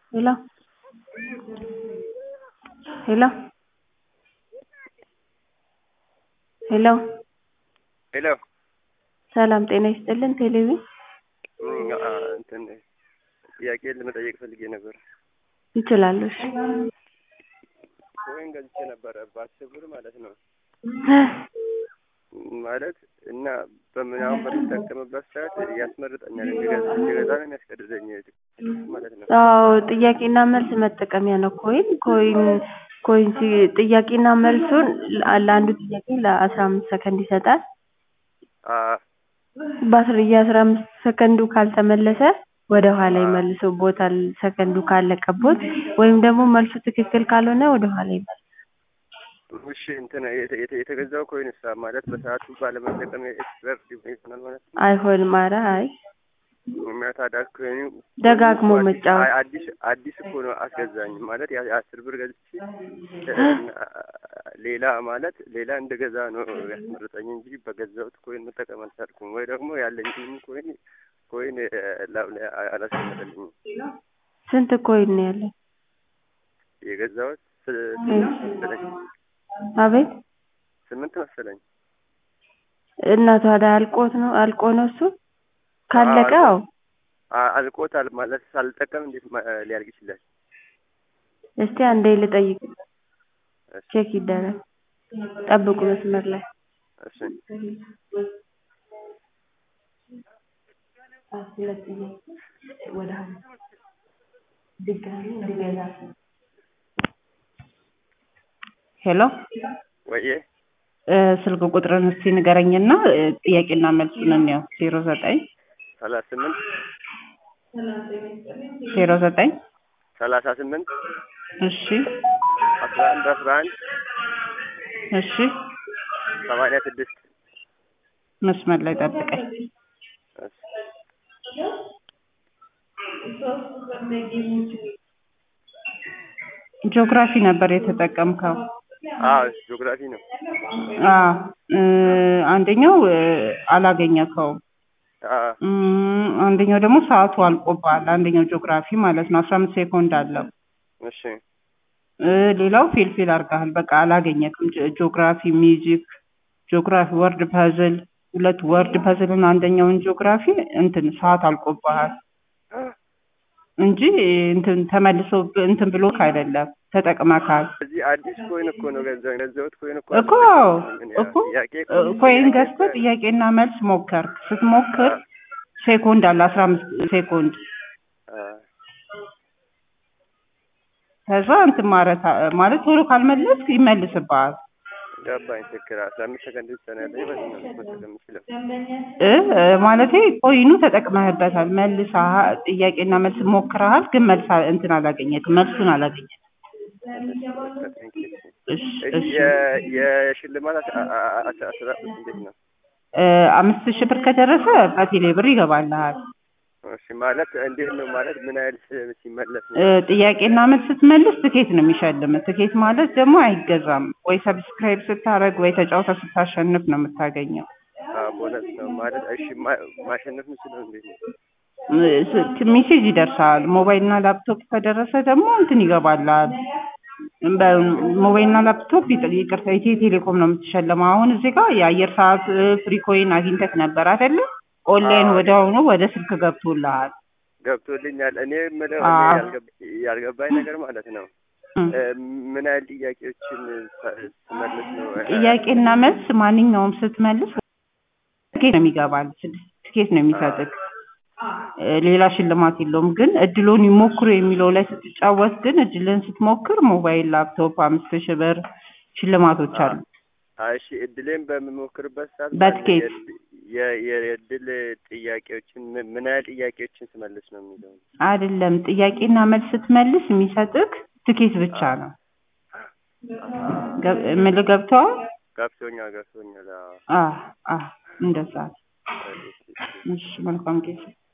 hello hello hello ሄሎ ሰላም ጤና ይስጥልን ቴሌቪዥን እም፣ አ፣ እንትን ጥያቄ ለመጠየቅ ፈልጌ ነበር። ይችላሉ እሺ ኮይን ገዝቼ ነበረ በአስር ብር ማለት ነው ማለት እና በምናምን በምጠቀምበት ሰዓት ያስመርጠኛል እንዲገዛ እንዲገዛ ነው የሚያስገድደኝ ማለት ነው። አዎ ጥያቄና መልስ መጠቀሚያ ነው ኮይን ኮይን ኮይን ሲ- ጥያቄና መልሱን ለ- ለአንዱ ጥያቄ ለአስራ አምስት ሰከንድ ይሰጣል አ፣ በአስር የአስራ አምስት ሰከንዱ ካልተመለሰ ወደ ኋላ ይመልሱቦታል ሰከንዱ ካለቀቦት ወይም ደግሞ መልሱ ትክክል ካልሆነ ወደ ኋላ ይመልሳል እሺ እንትን የተ- የተ- የተገዛው ኮይን ሳ ማለት በሰዓቱ ባለመጠቀም ኤክስፐርት ይሆናል ማለት ነው። አይሆንም ኧረ አይ የሚያታዳ ኮይኑ ደጋግሞ አዲስ- መጫወት አይ፣ አዲስ አዲስ እኮ ነው አስገዛኝ ማለት ያ- የአስር ብር ገዝቼ እና ሌላ ማለት ሌላ እንደገዛ ነው ያስመረጠኝ እንጂ በገዛሁት ኮይን መጠቀም አልቻልኩም። ወይ ደግሞ ያለኝንም ኮይን ኮይን እ፣ ላብ ላይ አ- አላስቀመጠልኝም። ስንት ኮይን ነው ያለው የገዛሁት ስ- እ። ስምንት መሰለኝ አቤት ስምንት መሰለኝ። እና ታዲያ አልቆት ነው አልቆ ነው እሱ ካለቀ አዎ፣ አዎ አ- አልቆታል ማለት ሳልጠቀም እንዴት ማ- ሊያልቅ ይችላል? እስቲ አንዴ ልጠይቅ እሺ፣ ቼክ ይደረግ ጠብቁ መስመር ላይ እሺ። ሄሎ ወይዬ እ፣ ስልክ ቁጥርን እስቲ ንገረኝና እ፣ ጥያቄና መልሱን እንየው። ዜሮ ዘጠኝ ሰላሳ ስምንት ዜሮ ዘጠኝ ሰላሳ ስምንት እሺ አስራ አንድ አስራ አንድ እሺ ሰማንያ ስድስት መስመር ላይ ጠብቀኝ። እሺ። ጂኦግራፊ ነበር የተጠቀምከው? አዎ ጂኦግራፊ ነው። አዎ እ፣ አንደኛው እ፣ አላገኘከውም። አዎ እም፣ አንደኛው ደግሞ ሰዓቱ አልቆብሃል። አንደኛው ጂኦግራፊ ማለት ነው። አስራ አምስት ሴኮንድ አለው። እሺ እ፣ ሌላው ፌልፌል አድርገሃል። በቃ አላገኘክም። ጂ- ጂኦግራፊ፣ ሚውዚክ፣ ጂኦግራፊ፣ ወርድ ፐዝል ሁለት ወርድ ፐዝል እና አንደኛውን ጂኦግራፊ እንትን ሰዓት አልቆብሃል እንጂ እንትን ተመልሶ ብ- እንትን ብሎክ አይደለም ተጠቅመካል እዚህ አዲስ ኮይን እኮ ነው ገንዘብ ገንዘቡት ኮይን እኮ እኮ አልተጠቀምኩም እኔ። እኮ ጥያቄ እኮ እ፣ ኮይን ገዝተህ ጥያቄና መልስ ሞከርክ። ስትሞክር ሴኮንድ አለ አስራ አምስት ሴኮንድ አ፣ ከዛ እንትን ማለት ማለት ቶሎ ካልመለስክ ይመልስብሃል። ገባኝ። ትክክል አስራ አምስት ሰከንድ ብቻ ነው ያለኝ። በዚህ ነው መጠቀም የምችለው። እ እ፣ ማለቴ ኮይኑ ተጠቅመህበታል። መልሰህ ጥያቄና መልስ ሞክረሃል፣ ግን መልስ አ- እንትን አላገኘክም፣ መልሱን አላገኘክም። እሺ እሺ የ- የሽልማት አስ- አ- አ- አስ- አሰጣጡስ እንዴት ነው? እ፣ አምስት ሺህ ብር ከደረሰ በቴሌ ብር ይገባልሃል። እሺ ማለት እንዴት ነው ማለት ምን ያህል ሲ- ሲመለስ ነው? እ፣ ጥያቄና መልስ ስትመልስ ትኬት ነው የሚሸልም። ትኬት ማለት ደግሞ አይገዛም። ወይ ሰብስክራይብ ስታደርግ ወይ ተጫውተ ስታሸንፍ ነው የምታገኘው። አ፣ ቦነስ ነው ማለት እሺ ማ- ማሸነፍ የምችለው እንዴት ነው? እ፣ ስ- ሜሴጅ ይደርሳል። ሞባይልና ላፕቶፕ ከደረሰ ደግሞ እንትን ይገባልሃል። በሞባይልና ላፕቶፕ ይጥ- ይቅርታ ኢትዮ ቴሌኮም ነው የምትሸለመው። አሁን እዚህ ጋር የአየር ሰዓት ፍሪ ኮይን አግኝተህ ነበር አይደለ? ኦንላይን አዎ። ወዲያውኑ ወደ ስልክ ገብቶልሃል። ገብቶልኛል። እኔ የምለው አ። እኔ ያልገብ- ያልገባኝ ነገር ማለት ነው እም። እ፣ ምን ያህል ጥያቄዎችን ሳ- ስመልስ ነው እ፣ ጥያቄና መልስ ማንኛውም ስትመልስ ትኬት ነው የሚገባል። ስድስት ትኬት ነው የሚሰጥህ። እ፣ ሌላ ሽልማት የለውም። ግን እድሎን ይሞክሩ የሚለው ላይ ስትጫወት ግን እድልን ስትሞክር ሞባይል፣ ላፕቶፕ አምስት ሺህ ብር ሽልማቶች አሉ። አ፣ እሺ እድሌን በምሞክርበት ሰዓት በትኬት። የ- የ- የእድል ጥያቄዎችን ምን- ምን ያህል ጥያቄዎችን ስመልስ ነው የሚለው አይደለም ጥያቄና መልስ ስትመልስ የሚሰጥህ ትኬት ብቻ ነው። ገብ- የምልህ ገብቶሃል? ገብቶኛል ገብቶኛል። አዎ። አ አ እንደዛ። እሺ፣ እሺ። እሺ መልካም ጊዜ